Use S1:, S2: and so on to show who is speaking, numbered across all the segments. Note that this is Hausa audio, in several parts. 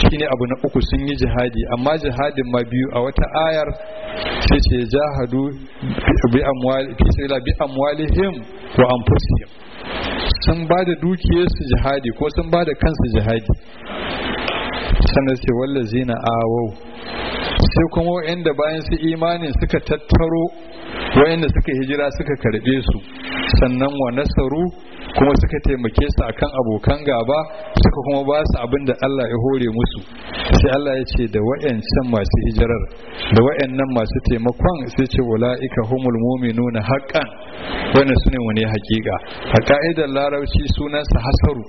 S1: shine abu na uku sun yi jihadi amma jihadin ma biyu a wata ayar sai ce jahadu bi amwali fi sabila bi amwalihim wa anfusihim sun ba da dukiyarsu jihadi ko sun ba da kansu jihadi sannan sai wallazina awau sai kuma wa'anda bayan su imanin suka tattaro wa'anda suka hijira suka karbe su sannan wa nasaru kuma suka taimake su akan abokan gaba suka kuma ba su abin da Allah ya hore musu sai Allah ya ce da wa'ancan masu hijirar da wa'annan masu taimakon sai ce ula'ika humul mu'minuna haqqan wannan sune mu ne hakika a ka'idar larabci sunansa hasaru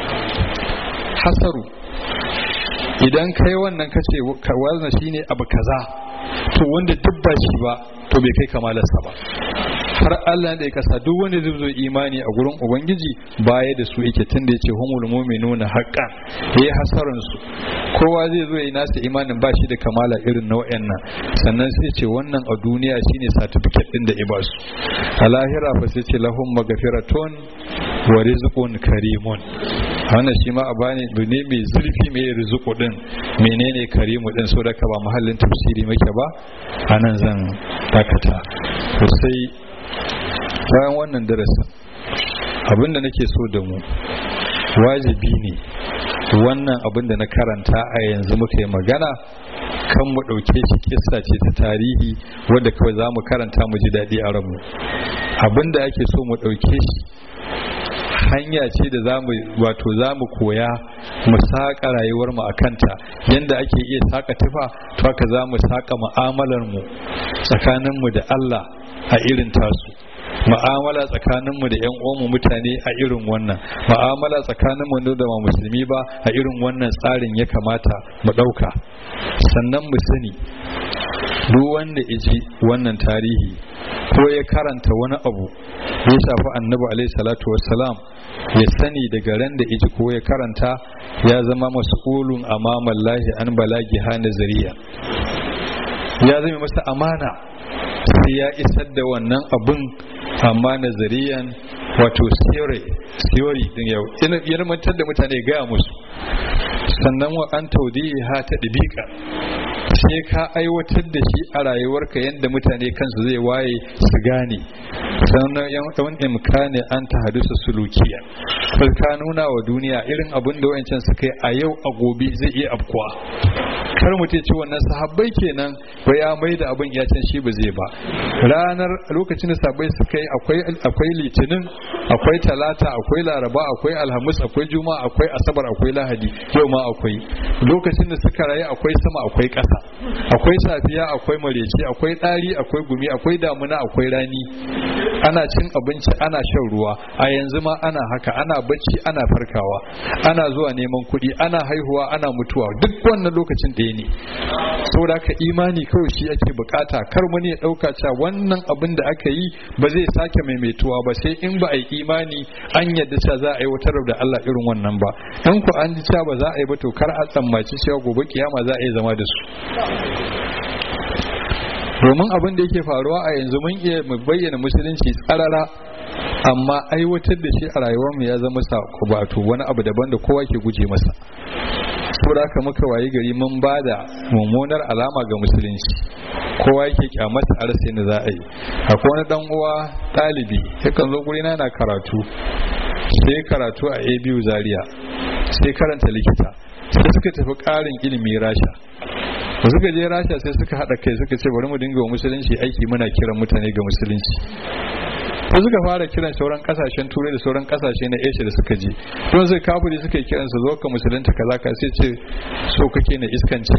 S1: hasaru idan kai wannan kace wannan shine abu kaza to wanda duk ba shi ba to bai kai kamalarsa ba har Allah da ya kasa duk wanda zai zo imani a gurin ubangiji baya da su yake tunda yace humul mu'minuna haqqan yayi hasaran su kowa zai zo yayi nasa imanin ba shi da kamala irin na wayannan sannan sai ce wannan a duniya shine certificate din da ibasu a lahira fa sai ce lahum magfiratun wa rizqun karimun wannan shi ma a bani ne mai zurfi mai rizqu din menene karimu din so da ka ba mahallin tafsiri muke ba anan zan dakata sai bayan wannan darasin abinda nake so da mu wajibi ne wannan abinda na karanta a yanzu muka yi magana kan mu ɗauke shi kissa ce ta tarihi wadda kawai za mu karanta mu ji daɗi a ranmu abinda ake so mu ɗauke shi hanya ce da zamu wato zamu koya mu saka rayuwar mu akanta yanda ake iya saka tufa to haka zamu saka mu'amalar mu tsakanin mu da Allah a irin tasu ma'amala tsakaninmu da 'yan uwanmu mutane a irin wannan ma'amala tsakaninmu da ba musulmi ba a irin wannan tsarin ya kamata mu ɗauka sannan mu sani duk wanda iji wannan tarihi ko ya karanta wani abu ya shafi annabi alaihi salatu wassalam ya sani daga ran da iji ko ya karanta ya zama mas'ulun amamallahi an balagi ha nazariya ya zama masa amana sai ya isar da wannan abun amma nazariyan wato theory theory din yau ilmantar da mutane gaya musu sannan wa an ha ta ɗibiƙa sai ka aiwatar da shi a rayuwarka yadda mutane kansu zai waye su gane sannan yan imkani an ta hadusa sulukiya sai ka nuna wa duniya irin abin da wayancan suka yi a yau a gobe zai iya afkuwa kar mu ce wannan sahabbai kenan ba ya mai da abin ya can shi ba zai ba ranar lokacin da sahabbai suka yi akwai akwai litinin akwai talata akwai laraba akwai alhamis akwai juma'a akwai asabar akwai lahadi yau ma akwai lokacin da suka rayu akwai sama akwai ƙasa akwai safiya akwai marece akwai ɗari akwai gumi akwai damuna akwai rani ana cin abinci ana shan ruwa a yanzu ma ana haka ana bacci ana farkawa ana zuwa neman kuɗi ana haihuwa ana mutuwa duk wannan lokacin ɗaya ne saboda haka imani kawai shi ake bukata kar wani ya ɗauka cewa wannan abin da aka yi ba zai sake maimaituwa ba sai in ba a yi imani an yadda cewa za a yi wutar da Allah irin wannan ba in ku an ji cewa ba za a yi ba to kar a tsammaci cewa gobe kiyama za a yi zama da su domin abin da yake faruwa a yanzu mun iya mu bayyana musulunci tsarara amma aiwatar da shi a rayuwarmu ya zama wato wani abu daban da kowa ke guje masa saboda haka muka wayi gari mun ba da mummunar alama ga musulunci kowa yake kyamata a rasa yadda za a yi akwai wani dan uwa ɗalibi yakan zo guri na karatu sai karatu a abu zaria sai karanta likita sai suka tafi ƙarin ilimi rasha da suka je rasha sai suka haɗa kai suka ce bari mu dinga wa musulunci aiki muna kiran mutane ga musulunci ko suka fara kiran sauran kasashen turai da sauran kasashe na asia da suka je don sai kafiri suka yi kiransa zo ka musulunta kaza ka sai ce so kake na iskance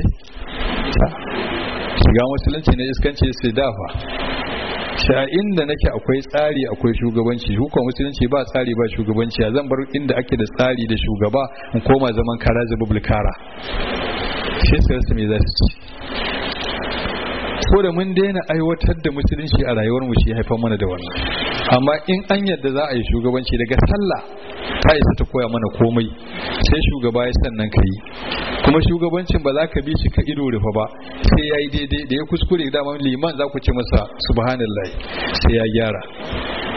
S1: shiga musulunci na iskance sai dafa shi a inda nake akwai tsari akwai shugabanci hukun musulunci ba tsari ba shugabanci a zan bar inda ake da tsari da shugaba in koma zaman kara zabubul kara shi sai su me za su ci ko da mun daina aiwatar da musulunci a rayuwar mu shi haifar mana da wannan amma in an yadda za a yi shugabanci daga sallah ta isa ta koya mana komai sai shugaba ya sannan ka yi kuma shugabancin ba za ka bi shi ka ido rufa ba sai ya yi daidai da ya kuskure dama liman za ku ce masa subhanallah sai ya gyara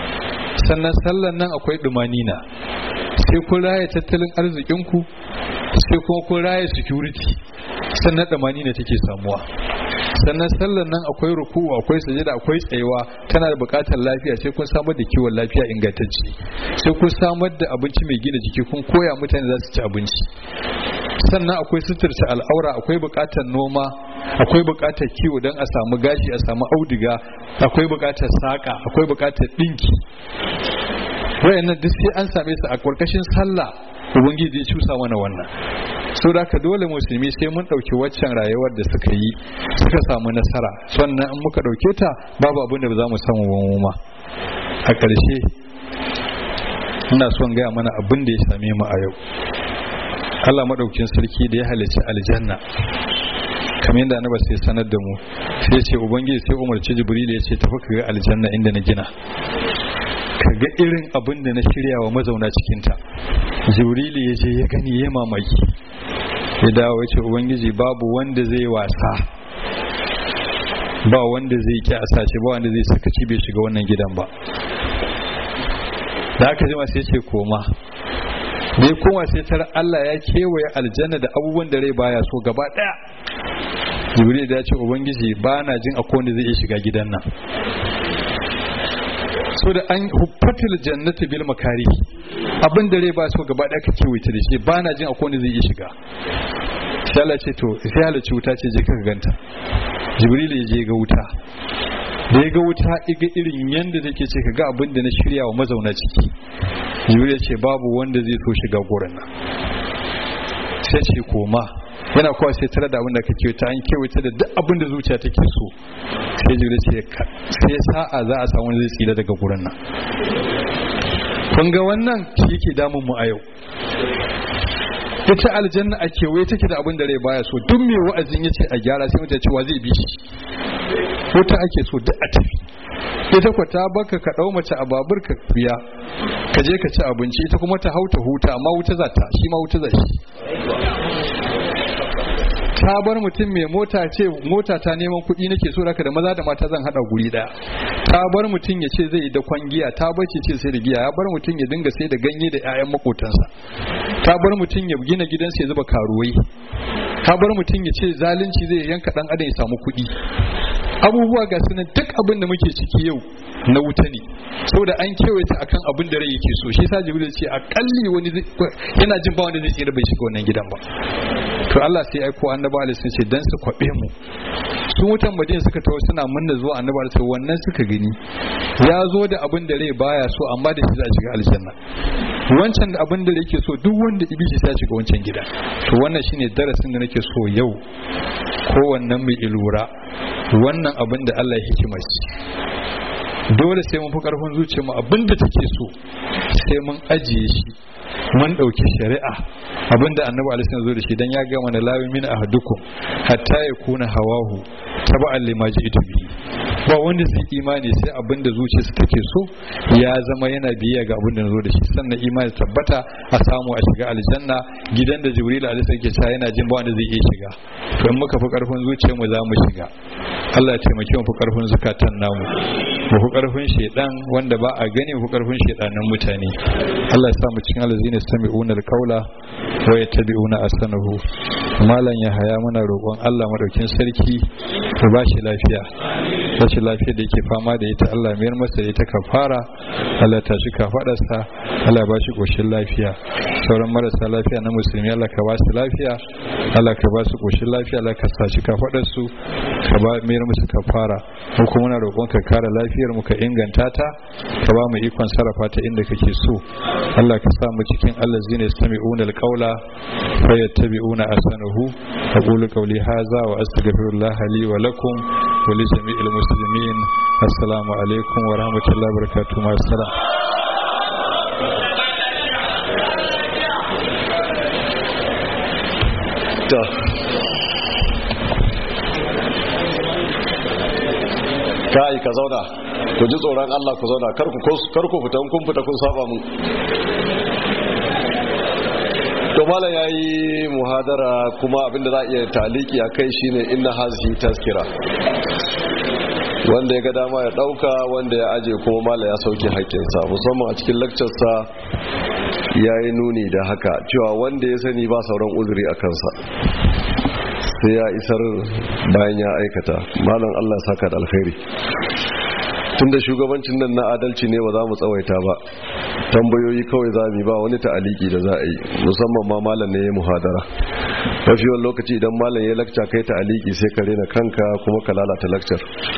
S1: sannan sallan nan akwai dumanina sai kun raya tattalin arzikinku sai kuma kun raya security sannan damani ne take samuwa sannan sallar nan akwai ruku'u akwai sujada akwai tsayewa tana da buƙatar lafiya sai kun samar da kiwon lafiya ingantacce sai kun samar da abinci mai gina jiki kun koya mutane za su ci abinci sannan akwai suturta al'aura akwai buƙatar noma akwai buƙatar kiwo don a samu gashi a samu auduga akwai buƙatar saƙa akwai buƙatar ɗinki wayannan duk sai an same su a ƙarƙashin sallah ubangiji ya cusa mana wannan so da ka dole musulmi sai mun ɗauki waccan rayuwar da suka yi suka samu nasara sannan in muka ɗauke ta babu abin da ba za mu samu ba ma a ƙarshe ina son gaya mana abin da ya same mu a yau Allah maɗaukin sarki da ya halicci aljanna kamar yadda annaba sai sanar da mu sai ce ubangiji sai umarci jibril ya ce tafi ka ga aljanna inda na gina ka ga irin abin da na shirya wa mazauna cikinta jibril ya je ya gani ya mamaki ya dawo ya ce ubangiji babu wanda zai wasa ba wanda zai ki a sace ba wanda zai sakaci bai shiga wannan gidan ba da aka jima sai ce koma da ya koma sai tara Allah ya kewaye aljanna da abubuwan da rai baya so gaba daya jibril da ya ce ubangiji ba na jin akwai wanda zai iya shiga gidan nan so da an huffatil jannati bil makari abin da rai ba so gaba daya ka kewaye ta da shi ba na jin akwai wanda zai iya shiga sai Allah ce to sai halarci wuta ce je ka ganta jibril ya je ga wuta da ya ga wuta iga irin yadda take ce ka ga abin da na shirya wa mazauna ciki jibril ya ce babu wanda zai so shiga gurin nan sai ce koma yana kuwa sai tare da abin da kake ta an kewaye da duk abin da zuciya take so sai jibril ce sai sa'a za a samu zai tsira daga gurin nan kun ga wannan shi yake damun mu a yau ita aljanna a kewaye take da abin da rai baya so duk mai wa'azin ya ce a gyara sai mutane cewa zai bi shi wuta ake so duk a tafi ita kwa ta baka ka dau mace a babur ka biya ka je ka ci abinci ita kuma ta hauta huta amma wuta za ta shi ma wuta za shi ta bar mutum mai mota ce mota ta neman kuɗi nake so raka da maza da mata zan hada guri daya ta bar mutum ya ce zai yi da kwangiya ta bar ce sai da giya ya bar mutum ya dinga sai da ganye da 'ya'yan makotansa ta bar mutum ya gina gidansa ya zuba karuwai ta bar mutum ya ce zalunci zai yanka dan adam ya samu kuɗi abubuwa ga sunan duk abin da muke ciki yau na wuta ne saboda an kewaye ta akan abin da rai yake so shi sa jibril ce akalli wani yana jin ba wanda zai tsira bai shiga wannan gidan ba to Allah sai aiko annabi alaihi sun ce dan su kwabe mu su mutan madina suka tawo suna munna zuwa annabi alaihi wannan suka gani ya zo da abin da rai baya so amma da shi za a shiga aljanna wancan da abin da rai yake so duk wanda ibishi sai ya shiga wancan gida to wannan shine darasin da nake so yau kowannen mai ilura wannan abin da Allah ya hikima shi dole sai mun fi karfin zuciyarmu abin da take so sai mun ajiye shi mun ɗauki shari'a abinda annabi alaihi zo da shi dan ya ga mana lawi min ahadukum hatta yakuna hawahu taba'an lima ji'tu bihi ba wanda zai imani sai abinda zuciyarsa take so ya zama yana biya ga abinda zo da shi sannan imani tabbata a samu a shiga aljanna gidan da jibril alaihi yake cewa yana jin ba wanda zai iya shiga to in muka fi karfin zuciyar mu za mu shiga Allah ya taimake mu fi karfin zukatan namu mu fi karfin shedan wanda ba a gani mu fi karfin shedanan mutane Allah ya sa mu cikin alazina sami'una alqaula wa yattabi'una asanahu malam ya haya muna roƙon Allah madaukin sarki ya ba shi lafiya rashin lafiya da yake fama da ita Allah mayar masa da ita kafara Allah ta shi kafadarsa Allah ya ba shi koshin lafiya sauran marasa lafiya na musulmi Allah ka ba su lafiya Allah ka ba su koshin lafiya Allah ka sa shi kafadarsu ka ba mayar musu kafara mu kuma muna roƙon ka kare lafiyar mu ka inganta ta ka ba mu ikon sarrafa ta inda kake so Allah ka sa mu cikin allazina yastami'una alqawla fayattabi'una ahsanahu aqulu qawli hadha wa astaghfirullah li wa lakum wa li jami'il muslimin assalamu alaikum wa rahmatullahi wa barakatuh ma assalam
S2: kai ka zauna ku ji tsoron Allah ku zauna kar ku kar ku fita kun fita kun saba mu to mala yayi muhadara kuma abinda za a iya taliki a kai shine inna hazihi tazkira wanda ya ga dama ya dauka wanda ya aje kuma mala ya sauke haƙƙinsa musamman a cikin lecture sa ya yi nuni da haka cewa wanda ya sani ba sauran uzuri a kansa sai ya isar bayan ya aikata malam allah saka da alkhairi tunda shugabancin nan na adalci ne ba za mu tsawaita ba tambayoyi kawai za mu ba wani ta'aliki da za a yi musamman ma malam ne ya muhadara mafi yawan lokaci idan malam ya lakca kai ta'aliki sai ka rena kanka kuma ka lalata lakcar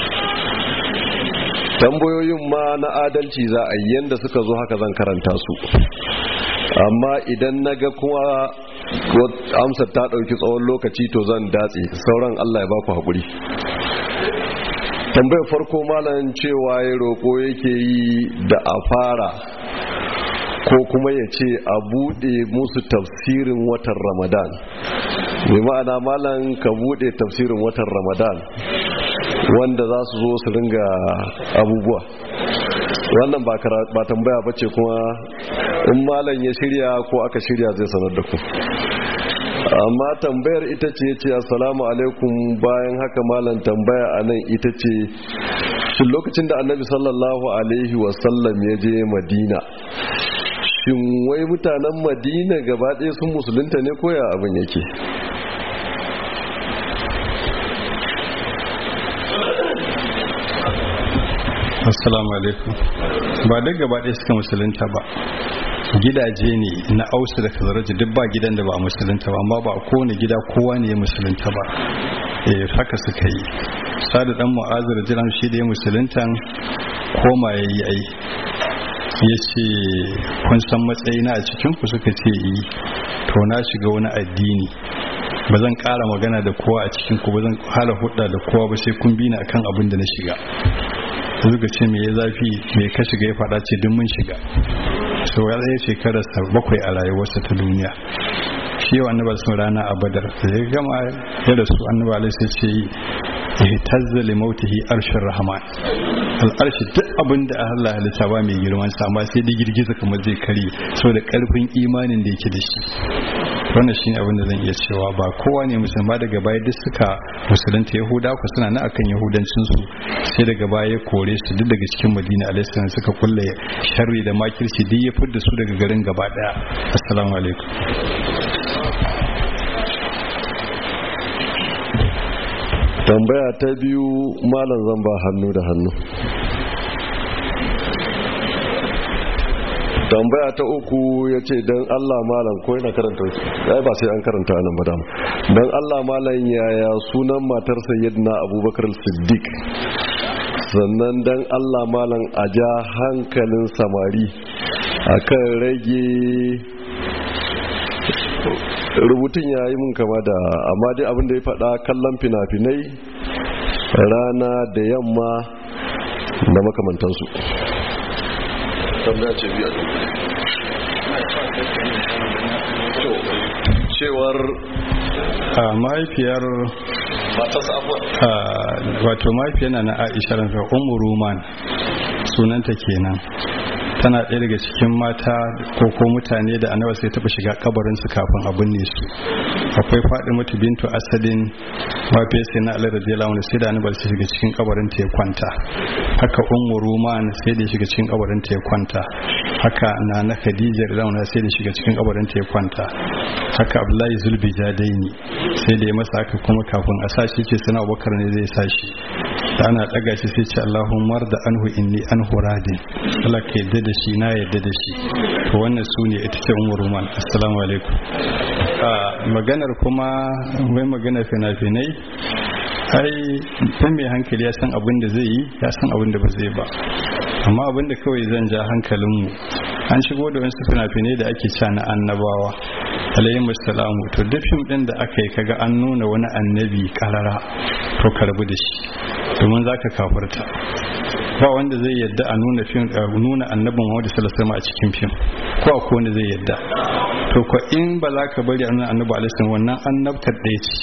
S2: tambayoyin ma na adalci za a yi yanda suka zo haka zan karanta su amma idan na ga kuma amsar ta ɗauki tsawon lokaci to zan datse sauran allah ya baku haƙuri tambayar farko malam cewa ya roƙo yake yi da a fara ko kuma ya ce a buɗe musu tafsirin watan ramadan mai ma'ana malam ka buɗe tafsirin watan ramadan wanda za su zo su ringa abubuwa wannan ba tambaya ba ce kuma in malam ya shirya ko aka shirya zai sanar da ku amma tambayar ita ce ce assalamu alaikum bayan haka malam tambaya a nan ita ce shin lokacin da annabi sallallahu alaihi wasallam ya je madina shin wai mutanen madina gaba ɗaya sun musulunta ne koya abin yake
S1: assalamu alaikum ba duk gaba ɗaya suka musulunta ba gidaje ne na ausu da kazaraji duk ba gidan da ba a musulunta ba amma ba a kowane gida kowa ne ya musulunta ba eh haka suka yi sadu dan mu'azir jiran shi da ya musuluntan koma ya yi ai ya ce kun san matsayina a cikin ku suka ce yi to na shiga wani addini ba zan ƙara magana da kowa a cikin ku ba zan hala hudda da kowa ba sai kun bi ni akan abin da na shiga suka ce me ya zafi me ka shiga ya faɗa ce duk mun shiga so ya zai shekararsa bakwai a rayuwarsa ta duniya shi yau annaba sun rana a badar da ya gama ya rasu annaba alai sai ce ya tazza li mautihi arshin rahman al'arshi duk abin da Allah halitta ba mai girman sa amma sai da girgiza kamar zai kare saboda karfin imanin da yake da shi wannan shine abin da zan iya cewa ba kowa ne musulma daga baya duk suka musulunta yahuda ku suna na akan yahudancin su sai daga baya ya kore su duk daga cikin madina alaihi suka kulle sharri da makirci duk ya fidda su daga garin gaba daya assalamu alaikum
S2: tambaya ta biyu malam zan ba hannu da hannu tambaya ta uku ya ce don allah malam ko yana karanta ya ba sai an karanta nan ba dama don allah malam yaya sunan matar sayyidina abubakar siddiq sannan don allah malam a ja hankalin samari akan rage rubutun ya yi mun kama da amma dai abinda ya faɗa kallon fina-finai rana da yamma da makamantansu tambaya ce biya cewar
S1: mahaifiyar wato mahaifiyar na aisha ranka umu ruman sunanta kenan tana ɗaya daga cikin mata ko ko mutane da annabi sai taɓa shiga kabarin su kafin a binne su akwai faɗi mutu bintu asadin mafi sai na alar radiyallahu anhu sai da annabi sai shiga cikin kabarin ta ya kwanta haka ummu ruman sai da shiga cikin kabarin ta ya kwanta haka na na khadija radiyallahu anha sai da shiga cikin kabarin ta ya kwanta haka abdullahi zulbijadaini sai da ya masa haka kuma kafin a sashi ce sana abubakar ne zai sashi da ana daga shi sai ce Allahumma da anhu inni anhu radin Allah ka yadda da shi na yadda da shi to wannan su ne ita ce umar ruman assalamu alaikum maganar kuma mai maganar fina-finai ai dan mai hankali ya san abin da zai yi ya san abin da ba zai ba amma abin da kawai zan ja hankalinmu an shigo da wasu fina-finai da ake ca na annabawa alayhi musalamu to duk fim din da aka yi kaga an nuna wani annabi karara to karbu da shi domin zaka kafurta ba wanda zai yadda a nuna fim nuna annabin Muhammad sallallahu alaihi a cikin fim ko akwai wanda zai yadda to ko in ba za ka bari a nuna annabi alaihi wannan annabtar ɗaya ce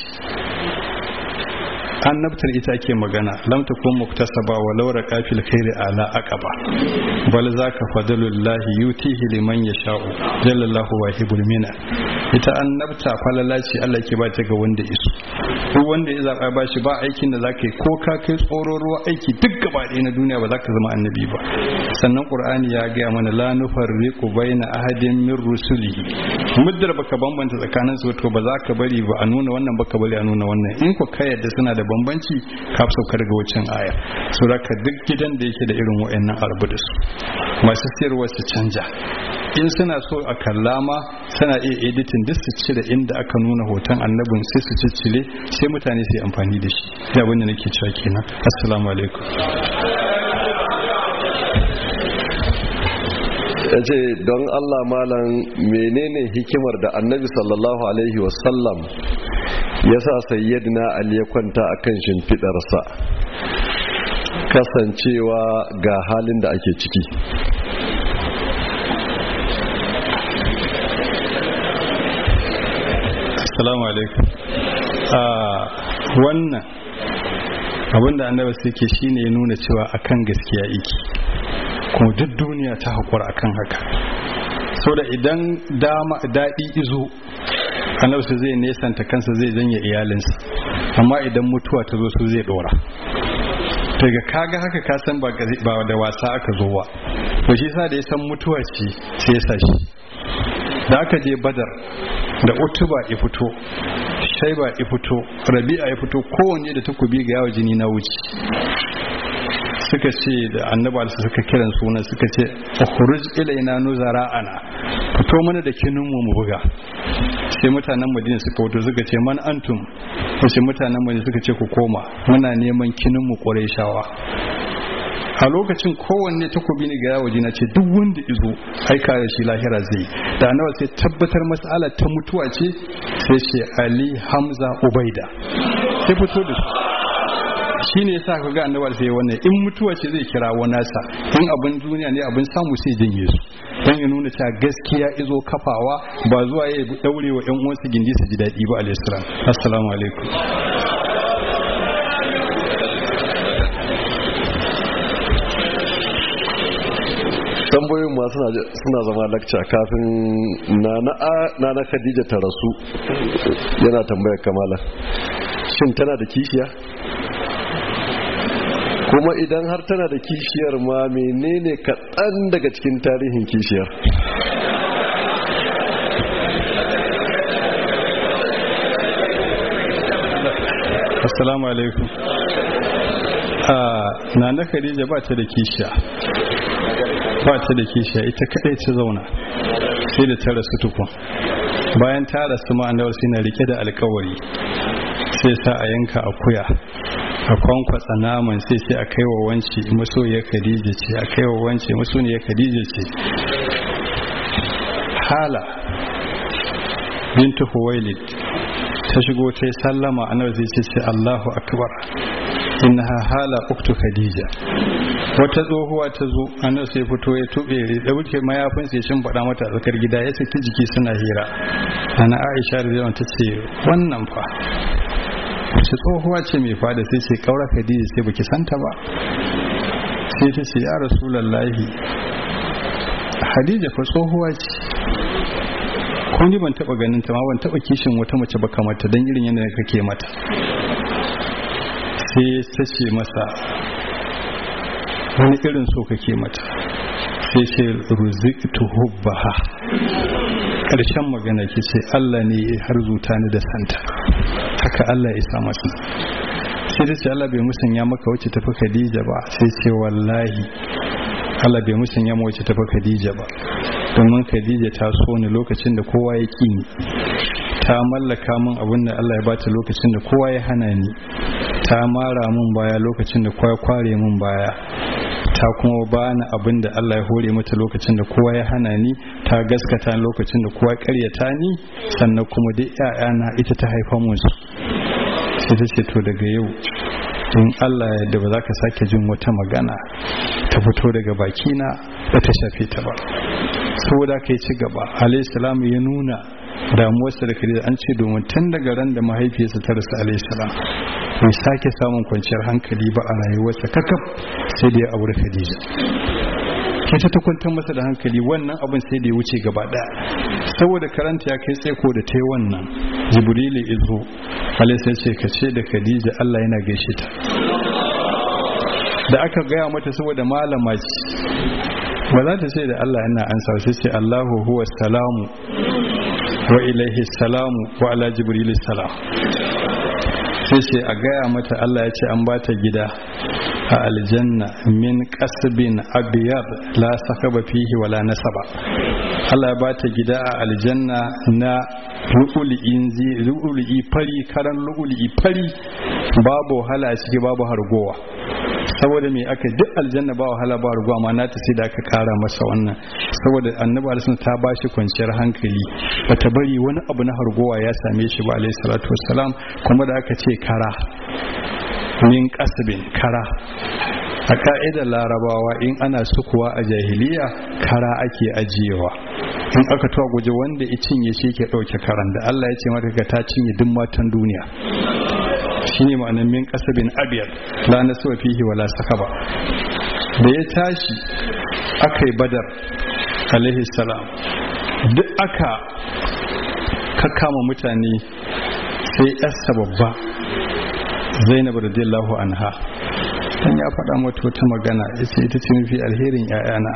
S1: annabtar ita ke magana lam takun muktasaba wa law raqafil khairi ala aqaba bal zaka fadlullahi yutihi liman yasha'u jallallahu wahibul mina ita annabta falala ce Allah ke ba ta ga wanda isu duk wanda ya zaba ba shi ba aikin da zaka yi ko ka kai tsoron ruwa aiki duk gaba ɗaya na duniya ba za ka zama annabi ba sannan qur'ani ya gaya mana la nufarriqu baina ahadin min rusulihi muddar baka bambanta tsakanin su to ba za ka bari ba a nuna wannan baka bari a nuna wannan in ku kai yadda suna da bambanci ka sauka daga wancan aya so ka duk gidan da yake da irin wa'annan arbu da su masu siyarwa su canja in suna so a kallama suna iya editin duk su cire inda aka nuna hoton annabin sai su ciccire sai mutane su yi amfani da shi da abin da nake cewa kenan assalamu alaikum
S2: ya ce don allah malam menene hikimar da annabi sallallahu alaihi wasallam ya sa sayyadina ali ya kwanta a kan shimfiɗarsa kasancewa ga halin da ake ciki
S1: assalamu alaikum wannan abinda annabi suke shine ya nuna cewa akan gaskiya iki kuma duk duniya ta haƙura akan haka so da idan dama daɗi izo annabi su zai nesanta kansa zai janye iyalinsa amma idan mutuwa ta zo su zai ɗora daga kaga haka ka san ba da wasa aka zo ba to shi sa da ya san mutuwa ce sai ya sa shi da aka je badar da utuba ya fito shaiba ya fito rabi'a ya fito kowanne da takobi ga yawa jini na wuce suka ce da annaba su suka kiran suna suka ce ukhruj ilaina nuzara'ana fito mana da kinin mu mu buga sai mutanen madina suka fito suka ce man antum sai mutanen madina suka ce ku koma muna neman kinin mu qurayshawa a lokacin kowanne takobi ne ga yawo jina ce duk wanda izo aika da shi lahira zai da nawa sai tabbatar mas'ala ta mutuwa ce sai ce ali hamza ubaida sai fito da su shi ne yasa ka ga annabi sai wannan in mutuwa ce zai kira wa nasa in abin duniya ne abin samu sai janye su dan ya nuna cewa gaskiya izo kafawa ba zuwa ya daure wa ƴan uwansa gindi su ji daɗi ba alayhi salam assalamu alaikum
S2: tambayoyin ma suna zama lakca kafin na na khadija ta rasu yana tambayar kamala shin tana da kishiya kuma idan har tana da kishiyar ma menene kaɗan daga cikin tarihin kishiyar
S1: assalamu alaikum na na khadija ba ta da kishiya ba ta da kishiya ita kadai ta zauna sai da ta rasu tukun bayan ta rasu ma'anar suna rike da alkawari sai sa a yanka akuya a kwankwatsa naman sai sai a kai wa wance masoya khadija ce a kai wa wance masoya khadija ce hala bintu huwailid ta shigo ta yi sallama a zai ce ce allahu akbar innaha hala uktu khadija wata tsohuwa ta zo annabi sai fito ya tube da wuce mayafin sai shin faɗa mata tsakar gida ya saki jiki suna hira ana aisha da ta ce wannan fa wace tsohuwa ce mai fada sai ce kaura khadija sai baki santa ba sai ta ce ya rasulallahi khadija fa tsohuwa ce ko ni ban taba ganin ta ma ban taba kishin wata mace ba kamar ta dan irin yadda kake mata sai ta ce masa wani irin so kake mata sai ce ruziqtu hubbaha karshen magana ke ce Allah ne ya harzuta ni da santa haka Allah ya sa masa sai ta ce Allah bai musanya maka wacce tafi Khadija ba sai ce wallahi Allah bai musanya maka wacce tafi Khadija ba domin Khadija ta so ni lokacin da kowa ya ki ni ta mallaka min abin da Allah ya bata lokacin da kowa ya hana ni ta mara min baya lokacin da kowa ya kware min baya ta kuma bani abin da Allah ya hore mata lokacin da kowa ya hana ni ta gaskata lokacin da kowa ya karyata ni sannan kuma duk ƴaƴana ita ta haifa musu sai ta ce to daga yau in Allah ya da ba za ka sake jin wata magana ta fito daga bakina da ta shafe ta ba saboda ka yi ci gaba alayhi salam ya nuna damuwarsa da kare an ce domin tun daga ran da mahaifiyarsa ta rasu alayhi salam bai sake samun kwanciyar hankali ba a rayuwarsa kakaf sai da ya aure khadija ita ta kwantar masa da hankali wannan abin sai da ya wuce gaba daya saboda karanta ya kai tsaiko da ta yi wannan jibrilu izo Ali sai ce ka ce da Khadija Allah yana gaishe ta da aka gaya mata saboda malama ce ba za ta ce da Allah yana ansa sai ce Allahu huwa salamu wa ilaihi salamu wa ala jibril salam sai ce a gaya mata Allah ya ce an ba ta gida a aljanna min kasbin abiyar la sakaba fihi wala nasaba Allah ya ba ta gida a aljanna na lu'ulu'i fari karan lu'ulu'i fari babu wahala a ciki babu hargowa saboda me aka duk aljanna ba wahala ba hargowa ma na ta sai da aka kara masa wannan saboda annabi alisun ta ba shi kwanciyar hankali bata bari wani abu na hargowa ya same shi ba alaihi salatu wassalam kuma da aka ce kara min kasbin kara a ka'idar larabawa in ana sukuwa a jahiliya kara ake ajiyewa in aka tuwa guje wanda ya cinye shi ke ɗauke karan da Allah ya ce mata ka ta cinye duk matan duniya shine ma'anar min kasabin abiyar la nasuwa fihi wala sakaba da ya tashi aka yi badar alaihi salam duk aka kakkama mutane sai yarsa babba zainab radiyallahu anha dan ya faɗa mata wata magana yace ita ce mafi alherin 'ya'yana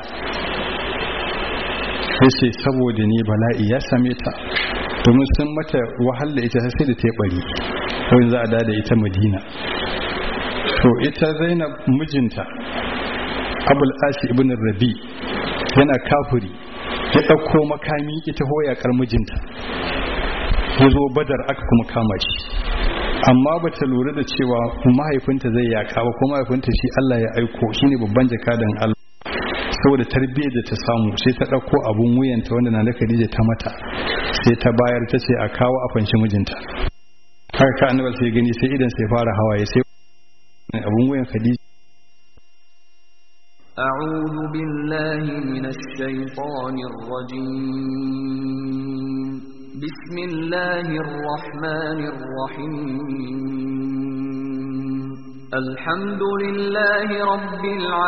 S1: yace saboda ni bala'i ya same ta domin sun mata wahala ita sai da ta bari kawai za a da ita madina to ita zainab mijinta abul asi ibn rabi yana kafiri ya ɗauko makami ita hoyakar mijinta ya zo badar aka kuma kama shi amma ba ta lura da cewa mahaifinta zai yaka ba ko mahaifinta shi Allah ya aiko shine babban jakadan Allah saboda tarbiyyar da ta samu sai ta ɗauko abun wuyanta wanda na da Khadija ta mata sai ta bayar ta ce a kawo a fanshi mijinta haka ka annabi sai gani sai idan sai fara hawaye sai abun wuyan Khadija
S3: أعوذ بالله من الشيطان الرجيم بسم الله الرحمن الرحيم الحمد لله رب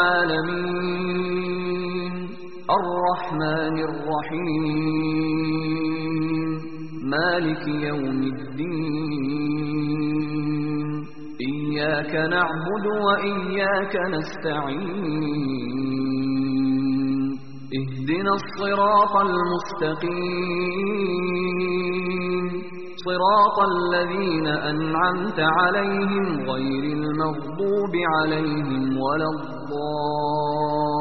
S3: العالمين الرحمن الرحيم مالك يوم الدين إياك نعبد وإياك نستعين اهدنا الصراط المستقيم صراط الذين أنعمت عليهم غير المغضوب عليهم ولا الضالين